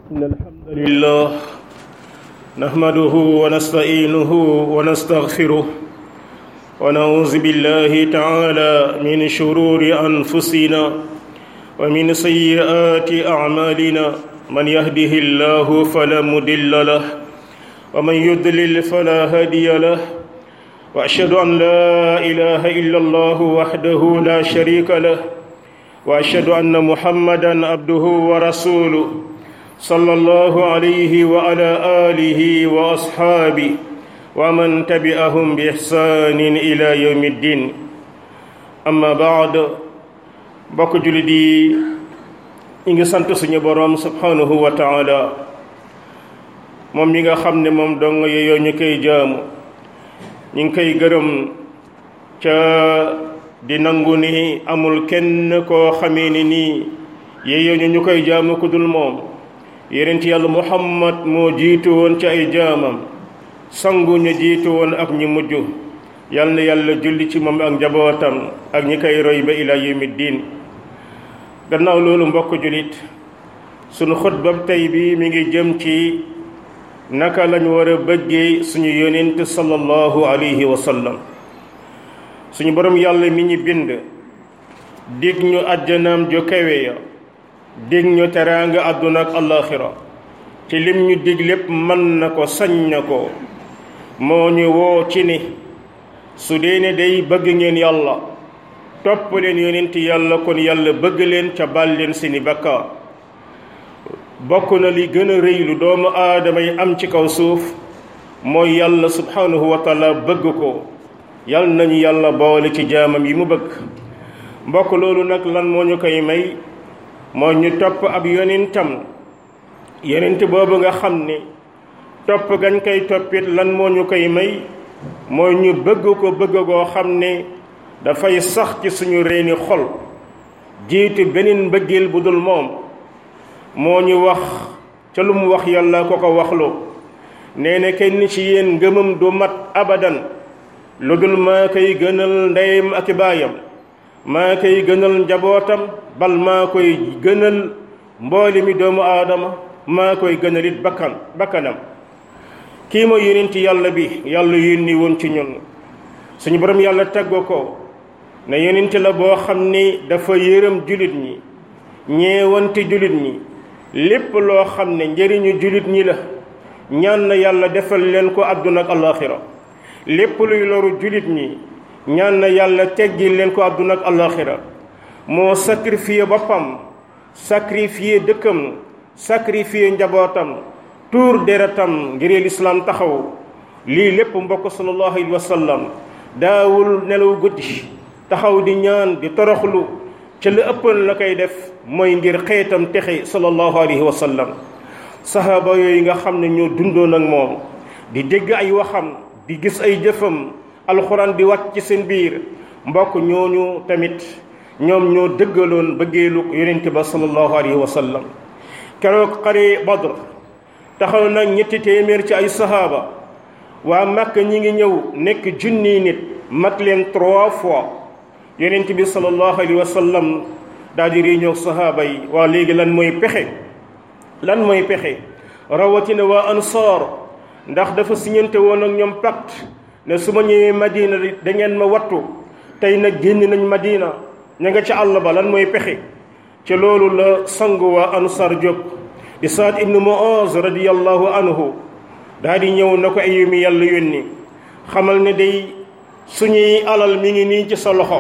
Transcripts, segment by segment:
إن الحمد لله نحمده ونستعينه ونستغفره ونعوذ بالله تعالى من شرور أنفسنا ومن سيئات أعمالنا من يهده الله فلا مضل له ومن يضلل فلا هادي له وأشهد أن لا إله إلا الله وحده لا شريك له وأشهد أن محمدا عبده ورسوله صلى الله عليه وعلى آله وأصحابه ومن تبعهم بإحسان إلى يوم الدين أما بعد bokk jullit yi ñi ngi sant suñu boroom subhanahu wa taala moom mi nga xam ne moom dong yeyoo ñu koy jaamu ñi ngi koy gërëm ca di nangu ni amul kenn koo xamee ni nii yeyoo ñu ñu koy jaamu ku dul moom yonent yàlla muhammad moo jiitu woon ci ay jaamam sangu ñu jiitu woon ak ñu mujj yal na yàlla julli ci moom ak njabootam ak ñi koy roy ba ila yawmi diin gannaaw loolu mbokk jullit sunu xutba tey bi mi ngi jëm ci naka lañ war a bëggee suñu yonent sallallahu alayhi wa sallam suñu borom yàlla mi ñu bind dig ñu àjjanaam jo kawe ya dig ñu teraanga àdduna ak àllaaxira ci lim ñu dig lépp mën na ko sañ na ko moo ñu woo ci ni su dee ne day bëgg ngeen yàlla topp leen yonent yàlla kon yàlla bëgg leen ca bal leen seeni bakkaar bokk na li gën a rëy lu doomu aadama yi am ci kaw suuf mooy yàlla subhanahu wa taala bëgg ko yàlla nañu yàlla boole ci jaamam yi mu bëgg mbokk loolu nag lan moo ñu koy may moo ñu topp ab yonentam yonent boobu nga xam ne topp gañ koy toppit lan moo ñu koy may mooy ñu bëgg ko bëgg goo xam ne dafay sax ci suñu reeni xol jiitu beneen mbëggeel bu dul moom moo ñu wax ca lu mu wax yàlla ko ko waxloo nee na kenn ci yéen ngëmam du mat abadan lu dul maa koy gënal ndeyam ak baayam maa koy gënal njabootam bal maa koy gënal mbooli mi doomu aadama maa koy gënalit bakkan bakkanam kii mooy yonent yàlla bi yàlla yónni woon ci ñun suñu borom yàlla taggo ko ne yonent la boo xam ni dafa yërëm julit ñi ñeewante julit ñi lépp loo xam ne njëriñu julit ñi la ñaan na yàlla defal leen ko àdduna ak alaxira lépp luy loru julit ñi ñaan na yàlla teggi leen ko àdduna ak alaxira moo sacrifié boppam sacrifié dëkkam sacrifié njabootam tuur deretam ngir lislaam taxaw lii lépp mbokk sallallahu alayhi wa sallam daawul nelaw guddi taxaw di ñaan di toroxlu ca la ëppoon la koy def mooy ngir xeetam texe sallallahu alayhi wa sallam sahaaba yooyu nga xam ne ñoo dundoon ak moom di dégg ay waxam di gis ay jëfam alxuraan di wàcc ci seen biir mbokk ñooñu tamit ñoom ñoo dëggaloon bëggeelu yonente ba sallallahu alayhi wa sallam keroog xare badr taxaw nag ñetti téeméer ci ay sahaaba waa Makka ñi ngi ñëw nekk junniy nit mat leen trois fois yonent bi sallallahu alayhi wa sallam daal di réunion sahaaba yi waa léegi lan mooy pexe lan mooy pexe rawatina waa ansaar ndax dafa siñante woon ak ñoom pacte ne su ma ñëwee madina da ngeen ma wattu tey nag génn nañ madina ña nga ca àll ba lan mooy pexe ci loolu la sangu waa ansaar jóg di saad ibnu muaz radiyallahu anhu daal di ñëw na ko ayu mi yàlla yónni xamal ne day suñuy alal mi ngi nii ci sa loxo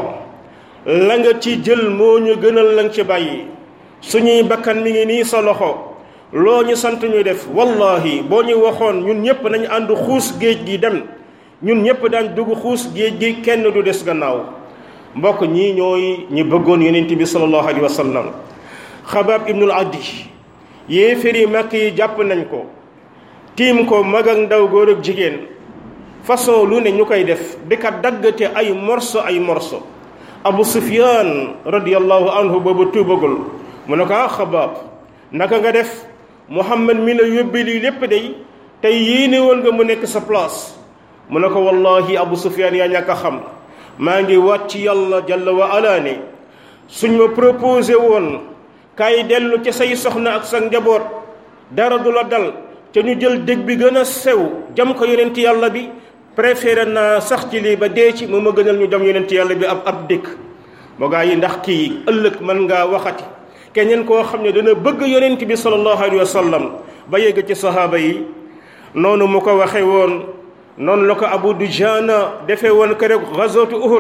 la nga ci jël moo ñu gënal la nga ci bàyyi suñuy bakkan mi ngi nii sa loxo loo ñu sant ñu def wallahi boo ñu waxoon ñun ñëpp nañu ànd xuus géej gi dem ñun ñëpp daan dugg xuus géej gi kenn du des gannaaw mbokk ñii ñooy ñi bëggoon yonent bi sallallahu alayhi wa sallam xabaab ibnul addi yéeféri màkk yi jàpp nañ ko tiim ko mag ak ndaw góor ak jigéen façon lu ne ñu koy def di ka daggate ay morso ay morso abu sufyaan radiyallahu anhu boobu tuubagul mu ne ko ah xabaab naka nga def muhammad mi la yóbbi lii lépp day tey yéene woon nga mu nekk sa place mu ne ko wallahi abu sufyaan yaa ñàkk a xam maa ngi waat ci yàlla jalla wa ala ne suñ ma proposé woon kaay dellu ci say soxna ak sa njaboot dara du la dal te ñu jël dég bi gën a sew jam ko yonent yàlla bi préféré naa sax ci lii ba dee ci moo ma gënal ñu jam yonent yàlla bi ab ab dëkk moo gaa yi ndax kii ëllëg mën ngaa waxati keneen koo xam ne dana bëgg yonent bi sallallahu alayhi wa sallam ba yegg ci sahaaba yi noonu mu ko waxe woon noonu la ko Abu Dujana defee woon ko rek gazwatu Uhud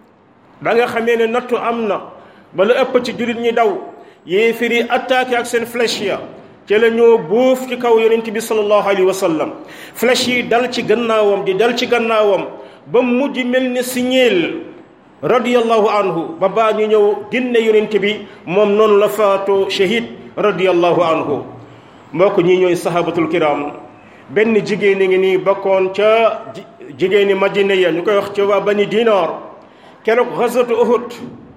ba nga xamee ne nattu am na ba la ëpp ci jullit ñi daw yéefir yi attaqué ak seen flèche ya ci la ñoo buuf ci kaw yonent bi sallallahu alayhi wa sallam flèche yi dal ci gannaawam di dal ci gannaawam ba mujj mel ni siñeel radiyallahu anhu ba baa ñu ñëw génne yonent bi moom noonu la faatoo shahid radiyallahu anhu mbokk ñi ñooy sahabatul kiram benn jigéen a ngi nii bokkoon ca jigéeni madina ya ñu koy wax ca waa bani dinaar keroog xasatu uhud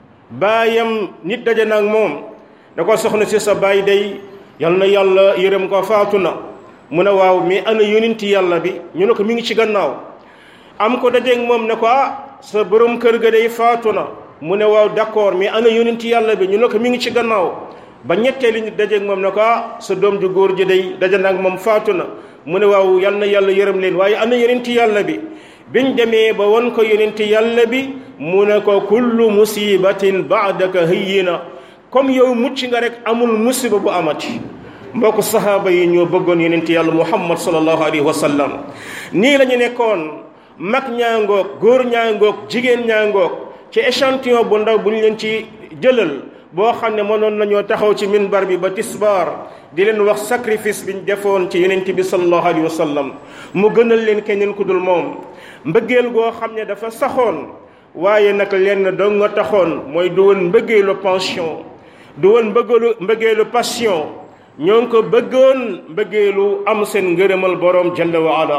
baayam nit daje na ak moom da ko soxna si sa baay day yal na yàlla yërëm ko faatu na mu ne waaw mais ana yonenti yàlla bi ñu ne ko mi ngi ci gannaaw am ko dajeeg moom ne ko ah sa borom kër ga day faatu na mu ne waaw d'accord mais ana yonenti yàlla bi ñu ne ko mi ngi ci gannaaw ba ñetteeli nit dajeeg moom ne ko ah sa doom ju góor ji day daje na ak moom faatu na mu ne waaw yal na yàlla yërëm leen waaye ana yonenti yàlla bi biñ demee ba won ko yonenti yàlla bi mu ne ko kullu musibatin baadaka hayyina comme yow mucc nga rek amul musiba bu amati mbokk sahaaba yi ñoo bëggoon yonenti yàlla muhammad sallallahu alayhi wa sallam nii la ñu nekkoon mag ñaangoog góor ñaangoog jigéen ñaangoog ci échantillon bu ndaw bu ñu leen ci jëlal boo xam ne mënoon nañoo taxaw ci minbar bi ba tisbaar di leen wax sacrifice biñ defoon ci yonent bi sallallahu alayhi wa sallam mu gënal leen keneen ku dul moom mbëggeel goo xam ne dafa saxoon waaye nag lenn dong nga taxoon mooy du woon mbëggeelu pension du woon mbëggeelu mbëggeelu passion ñoo ngi ko bëggoon mbëggeelu am seen ngërëmal boroom jalla wa ala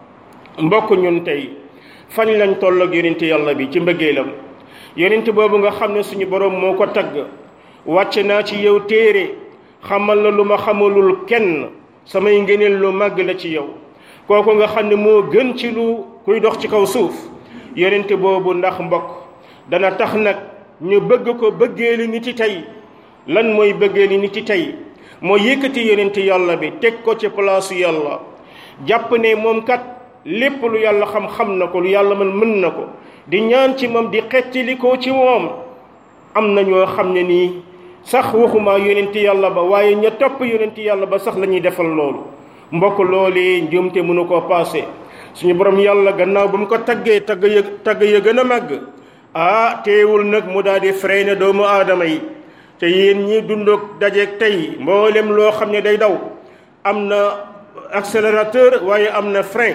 mbokk ñun tey fañ lañ toll ak yonent yàlla bi ci mbëggeelam yonent boobu nga xam ne suñu boroom moo ko tagg wàcc naa ci yow téere xamal la lu ma xamalul kenn samay ngëneel lu màgg la ci yow kooku nga xam ne moo gën ci lu kuy dox ci kaw suuf yonent boobu ndax mbokk dana tax nag ñu bëgg ko bëggeeli nit ci tey lan mooy bëggeeli nit ci tey moo yëkkati yonent yàlla bi teg ko ci palaasu yàlla jàpp ne moom kat lépp lu yàlla xam-xam na ko lu yàlla mën mën na ko di ñaan ci moom di xettali ko ci moom am na ñoo xam ne nii sax waxuma yonent yàlla ba waaye ña topp yonent yàlla ba sax la ñuy defal loolu mbokk loolee njuumte mënu koo paase suñu borom yàlla gannaaw ba mu ko taggee tagg ya tagg ya gën a màgg ah teewul nag mu daal di freiné doomu aadama yi te yéen ñi dundoog dajeeg tey mboolem loo xam ne day daw am na accélérateur waaye am na frein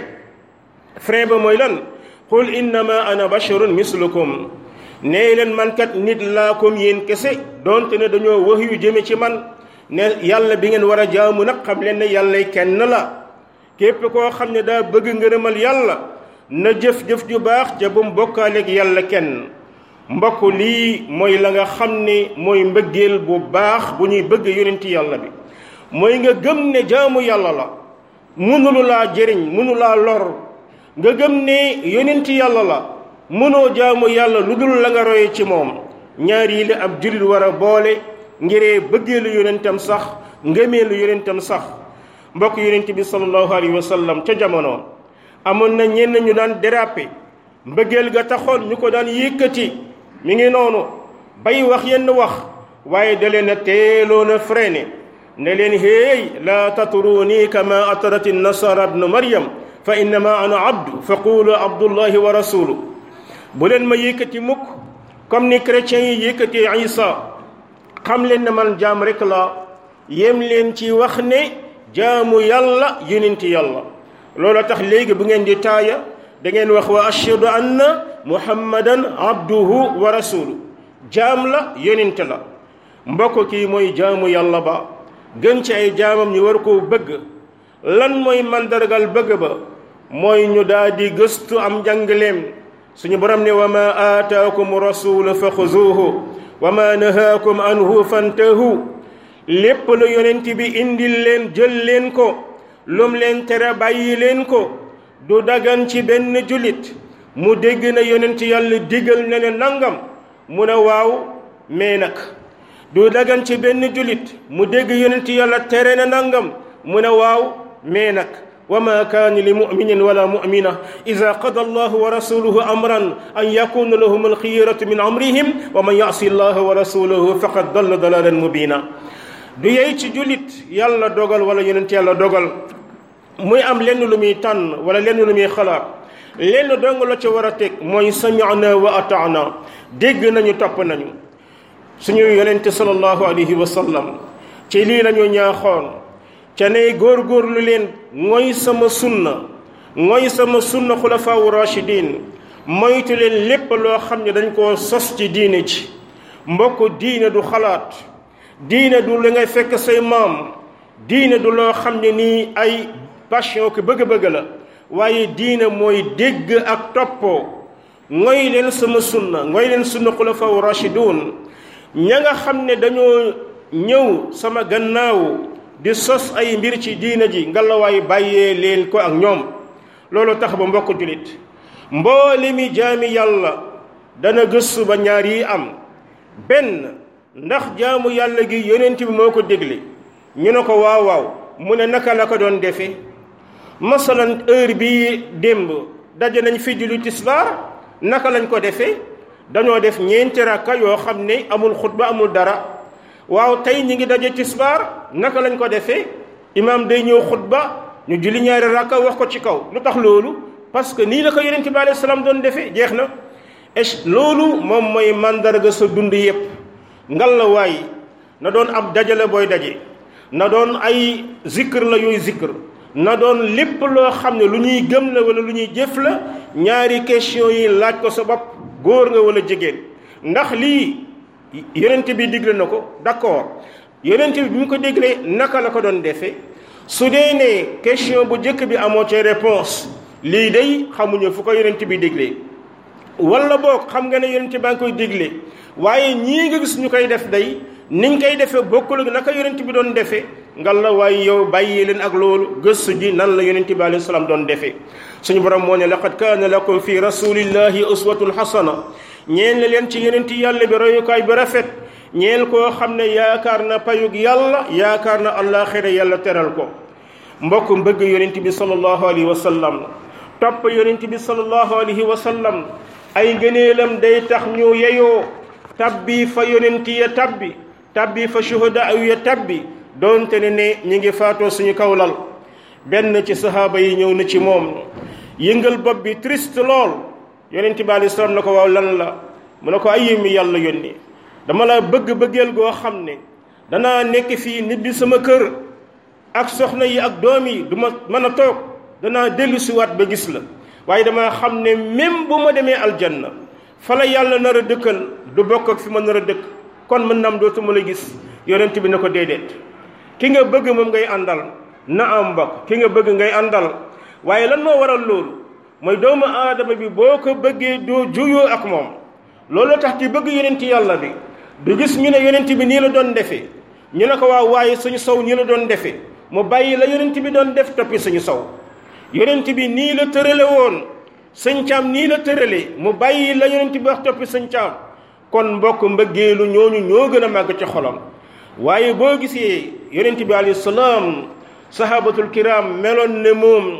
frein ba mooy lan qul innama ana basharun mislukum nee leen man kat nit laa comme yéen kese donte ne dañoo wax yu jëme ci man ne yàlla bi ngeen war a jaamu nag xam leen ne yàlla kenn la képp koo xam ne daa bëgg ngërëmal yàlla na jëf-jëf ju baax ca bu mu bokkaaleeg yàlla kenn mbokk lii mooy la nga xam ne mooy mbëggeel bu baax bu ñuy bëgg yonenti yàlla bi mooy nga gëm ne jaamu yàlla la mënulu laa jëriñ mënu laa lor nga gëm ne yonenti yàlla la mënoo jaamu yàlla lu dul la nga roye ci moom ñaar yi la ab jullit war a boole ngiree bëggeelu yonentam sax ngëmeelu yonentam sax mbokk yonent bi sallallahu alayhi wa sallam ca jamono amoon na ñenn ñu daan déraper mbëggeel ga taxoon ñu ko daan yëkkati mi ngi noonu bay wax yenn wax waaye da leen a teeloon a freiné ne leen héey laa tatruni kama atarat nasara ibnu maryam fa innama ana abdu fa qulu abdullahi wa rasulu bu leen ma yëkkati mukk comme ni chrétiens yi yëkkati isa xam leen ne man jaam rek la yem leen ci wax ne jaamu yàlla yonenti yàlla loolu tax léegi bu ngeen di taaya da ngeen wax wa ashhadu anna muhammadan abduhu wa rasulu jaam la yonent la mbokk kii mooy jaamu yàlla ba gën ci ay jaamam ñu war koo bëgg lan mooy mandargal bëgg ba mooy ñu daal di gëstu am njàngaleem suñu borom ne wa ma aataakum rasulu fa xuzuuhu wa ma nahaakum anhu fantahu lépp lu yonent bi indil leen jël leen ko lum leen tere bàyyi leen ko du dagan ci benn jullit mu dégg na yonent yàlla digal na ne nangam mu ne waaw mais nag du dagan ci benn jullit mu dégg yonent yàlla tere na nangam mu ne waaw mais nag wa ma kaana li muminin wala mumina ida qada allahu wa rasuluhu amran an yakuna lahum alxiyaratu min amrihim wa man yasi allaha wa rasulahu faqad dalla dalalan mubina du yey ci jullit yàlla dogal wala yonent yàlla dogal muy am lenn lu muy tànn wala lenn lu muy xalaat lenn dong la ca war a teg mooy sami'na wa ata'na dégg nañu topp nañu suñu yonente sallallahu alayhi wa sallam ci lii lañu ñaaxoon ca ne góor-góorlu leen mooy sama sunna mooy sama sunna xulafaawu rachidin moytu leen lépp loo xam ne dañ koo sos ci diine ji mbokk diine du xalaat diine du li ngay fekk say maam diine du loo xam ne nii ay passion ko bëgg-bëgg la waaye diine mooy dégg ak toppoo ngoy leen sama sunna ngoy leen sunna xulafaawu rachidun ña nga xam ne dañoo ñëw sama gannaaw di sos ay mbir ci diina ji ngalawaay bàyyee leen ko ak ñoom loolu tax ba mbokk julit mboole mi jaami yàlla dana gëstu ba ñaar yi am benn ndax jaamu yàlla gi yonent bi moo ko dégle ñu ne ko waaw waaw mu ne naka la ko doon defe masalan heure bi démb daje nañ fi julli tisbaar naka lañ ko defee dañoo def ñeenti rakka yoo xam ne amul xutba amul dara waaw tey ñi ngi daje tisbaar naka lañ ko defee imaam day ñëw xutba ñu julli ñaari rakka wax ko ci kaw lu tax loolu parce que nii la ko yonent bi alayhi salaam doon defee jeex na et loolu moom mooy mandarga sa dund yépp ngal la waay na doon ab dajale booy daje na doon ay zikr la yooyu zikr na doon lépp loo xam ne lu ñuy gëm la wala lu ñuy jëf la ñaari question yi laaj ko sa bopp góor nga wala jigéen ndax lii yonent bi digle na ko d'accord yonent bi bi mu ko déglee naka la ko doon defee su dee ne question bu njëkk bi amoo ci réponse lii day xamuñu fu ko yonent bi déglee wala boog xam nga ne yonent baa ngi koy déglee waaye ñii nga gis ñu koy def day niñ koy defee bokkul ak naka yonent bi doon defee ngal la waaye yow bàyyi leen ak loolu gëstu ji nan la yonent bi alayhi salaam doon defee suñu borom moo ne laqad kaana lakum fi rasulillahi uswatun hasana ñeel na leen ci yonent yàlla bi royukaay bi rafet ñeel koo xam ne yaakaar na payug yàlla yaakaar na àllaaxira yàlla teral ko mbokk mbëgg yonent bi sallallahu alayhi wa sallam topp yonent bi sallallahu alayhi wa sallam ay ngëneelam day tax ñu yeyoo tabbi fa yonent ya tabbi tabbi fa shuhada aw ya tabbi doonte ne ne ñi ngi faatoo suñu kawlal benn ci sahaaba yi ñëw na ci moom yëngal bopp bi triste lool yonent bi alei salaam na ko waaw lan la mu ne ko ay mi yàlla yónni dama la bëgg bëggeel goo xam ne danaa nekk fii nit bi sama kër ak soxna yi ak doom yi du ma mën a toog danaa dellu siwaat ba gis la waaye dama xam ne même bu ma demee aljanna fa la yàlla nar a dëkkal du bokk ak fi ma nar a dëkk kon mën naam dootuma la gis yonent bi ne ko déedéet ki nga bëgg moom ngay àndal na am mbokk ki nga bëgg ngay àndal waaye lan moo waral loolu mooy doomu aadama bi boo ko bëggee doo juyoo ak moom loolu tax ci bëgg yonent yàlla bi du gis ñu ne yonent bi nii la doon defee ñu ne ko waaw waaye suñu sow nii la doon defee mu bàyyi la yonent bi doon def toppi suñu sow yonent bi nii la tërale woon sëñ caam nii la tërale mu bàyyi la yonent bi wax toppi sëñ caam kon mbokk mbëggeelu ñooñu ñoo gën a màgg ci xolam waaye boo gisee yonent bi alayhi salaam sahabatul kiram meloon ne moom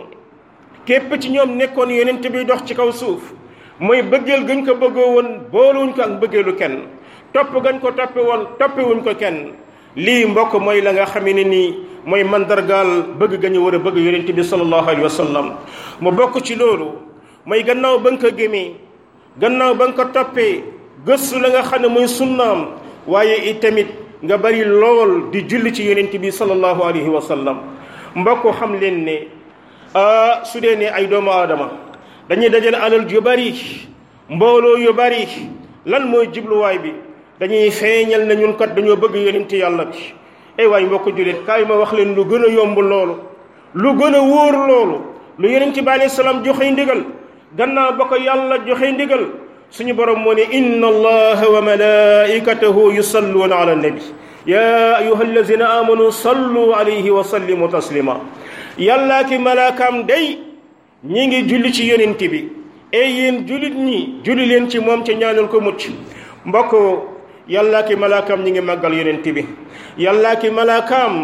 képp ci ñoom nekkoon yonent bi dox ci kaw suuf mooy bëggeel gañ ko bëggoo woon booluwuñ ko ak bëggeelu kenn topp gañ ko toppe woon toppewuñ ko kenn lii mbokk mooy la nga xamee ne nii mooy mandargaal bëgg ga ñu war a bëgg yonent bi sallallahu alayhi wa sallam mu bokk ci loolu mooy gannaaw ba nga ko gémee gannaaw ba nga ko toppee gëstu la nga xam ne mooy sunnaam waaye it tamit nga bari lool di julli ci yonent bi sallallahu alayhi wa sallam mbokk xam leen ne su dee ne ay doomu aadama dañuy dajale alal yu bari mbooloo yu bari lan mooy jubluwaay bi dañuy feeñal ne ñun kat dañoo bëgg yonent yàlla bi ay waay mbokk jullit kaay ma wax leen lu gën a yomb loolu lu gën a wóor loolu lu yonent bi alayhi salaam joxe ndigal gannaaw ba ko yàlla joxe ndigal suñu borom moo ne inna allaha wa malaikatahu yusalluuna ala nabi ya ayuha allazina amanu sallu alayhi wa sallimu taslima yàllaa ki malaakaam day ñi ngi julli ci yonent bi ey yéen jullit ñi julli leen ci moom ci ñaanal ko mucc mbokk yàllaa ki malaakaam ñi ngi màggal yonent bi yàllaa ki malaakaam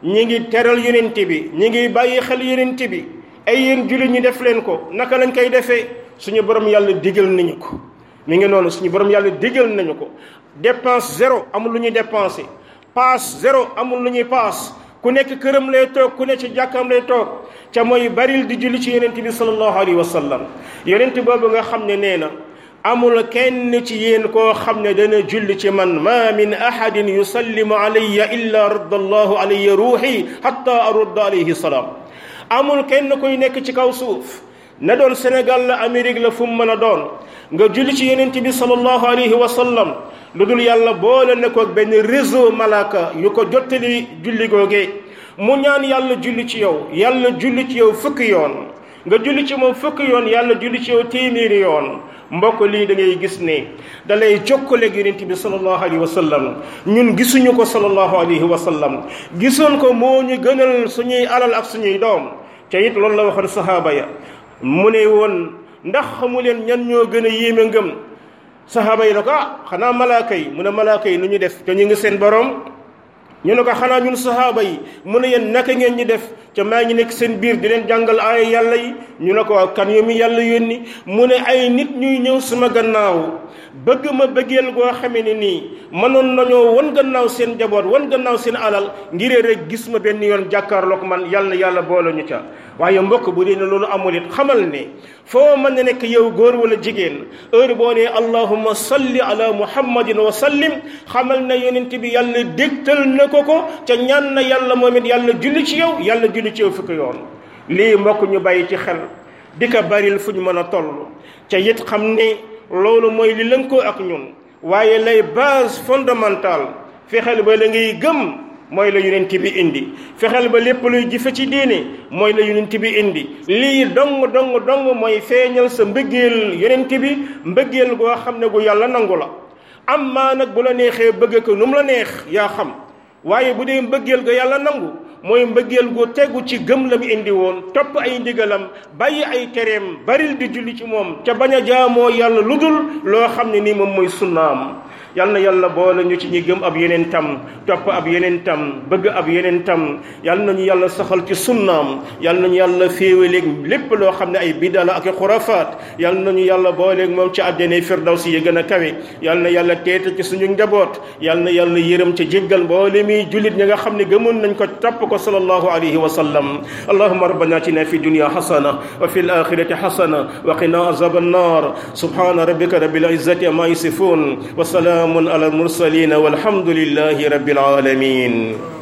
ñi ngi teral yonent bi ñi ngi bàyyi xel yonent bi ay yéen jullit ñi def leen ko naka lañ koy defee suñu borom yàlla digal nañu ko mi ngi noonu suñu borom yàlla digal nañu ko dépense zéro amul lu ñuy dépensé paas zéro amul lu ñuy paas ku nekk këram lay toog ku nekk ci jàkkaam lay toog ca mooy baril di julli ci yonent bi sallallahu alayhi wa sallam yonent boobu nga xam ne nee na amul kenn ci yéen koo xam ne dana julli ci man ma min ahadin yusallimu alayya illa radda allahu alayya ruuxi hatta arudda alayhi salaam amul kenn koy nekk ci kaw suuf na doon Sénégal la Amérique la fu mu mën a doon nga julli ci yonent bi sallallahu alayhi wa sallam lu dul yàlla boole ne ko benn réseau malaka yu ko jottali julli googee mu ñaan yàlla julli ci yow yàlla julli ci yow fukki yoon nga julli ci moom fukki yoon yàlla julli ci yow téeméeri yoon mbokk lii da ngay gis ne da lay jokkaleeg yonent bi sallallahu alayhi wa sallam ñun gisuñu ko sallallahu alayhi wa sallam gisoon ko moo ñu gënal suñuy alal ak suñuy doom te it loolu la waxoon sahaaba ya mu ne woon ndax xamu leen ñan ñoo gën a yéeme ngëm sahaaba yi ne ko ah xanaa malaaka yi mu ne malaaka yi nu ñu def te ñu ngi seen borom ñu ne ko xanaa ñun sahaaba yi mu ne yéen naka ngeen ñi def ca maa ngi nekk seen biir di leen jàngal aaya yàlla yi ñu ne ko waaw kan yu mi yàlla yónni mu ne ay nit ñuy ñëw sama gannaaw bëgg ma bëggeel goo xamee ne nii mënoon nañoo wan gannaaw seen jaboot wan gannaaw seen alal ngiree rek gis ma benn yoon jàkkaarloog man yàlla yàlla boole ñu ca waaye mbokk bu dee ne loolu amul it xamal ne foo mën na nekk yow góor wala jigéen heure boo nee allahumma salli ala muhammadin wa sallim xamal na yonent bi yàlla dégtal na ko ko ca ñaan na yàlla moom it yàlla julli ci yow yàlla julli ci yow fukki yoon lii mbokk ñu bàyyi ci xel di ko baril fu ñu mën a toll ca it xam ne loolu mooy li lënkoo ak ñun waaye lay base fondamentale fexeel ba la ngay gëm mooy la yonent bi indi fexeel ba lépp luy jëfe ci diine mooy la yonent bi indi lii dong dong dong mooy feeñal sa mbëggeel yonent bi mbëggeel goo xam ne gu yàlla nangu la am maa nag bu la neexee bëgg ko nu mu la neex yaa xam waaye bu dee mbëggeel ga yàlla nangu mooy mbëggeel gu tegu ci gëm la mu indi woon topp ay ndigalam bàyyi ay tereem baril di julli ci moom ca bañ a jaamoo yàlla lu dul loo xam ne nii moom mooy sunnaam yal na yàlla boole ñu ci ñi gëm ab yeneen tam topp ab yeneen tam bëgg ab yeneen tam yal nañu yàlla saxal ci sunnaam yal nañu yàlla féewaleeg lépp loo xam ne ay bidala ak xurafaat yal nañu yàlla booleeg moom ci àddina firdawsi yi gën a kawe yal na yàlla teeta ci suñu njaboot yal na yàlla yërëm ca jéggal mboole mi jullit ñi nga xam ne gëmoon nañ ko topp ko sallallahu alayhi wa sallam allahumma rabbana atina fi dunya hasana wa fil akhirati hasana wa qina azab an-nar subhana rabbika rabbil izzati amma yasifun wa salamun ala al-mursalin walhamdulillahi rabbil alamin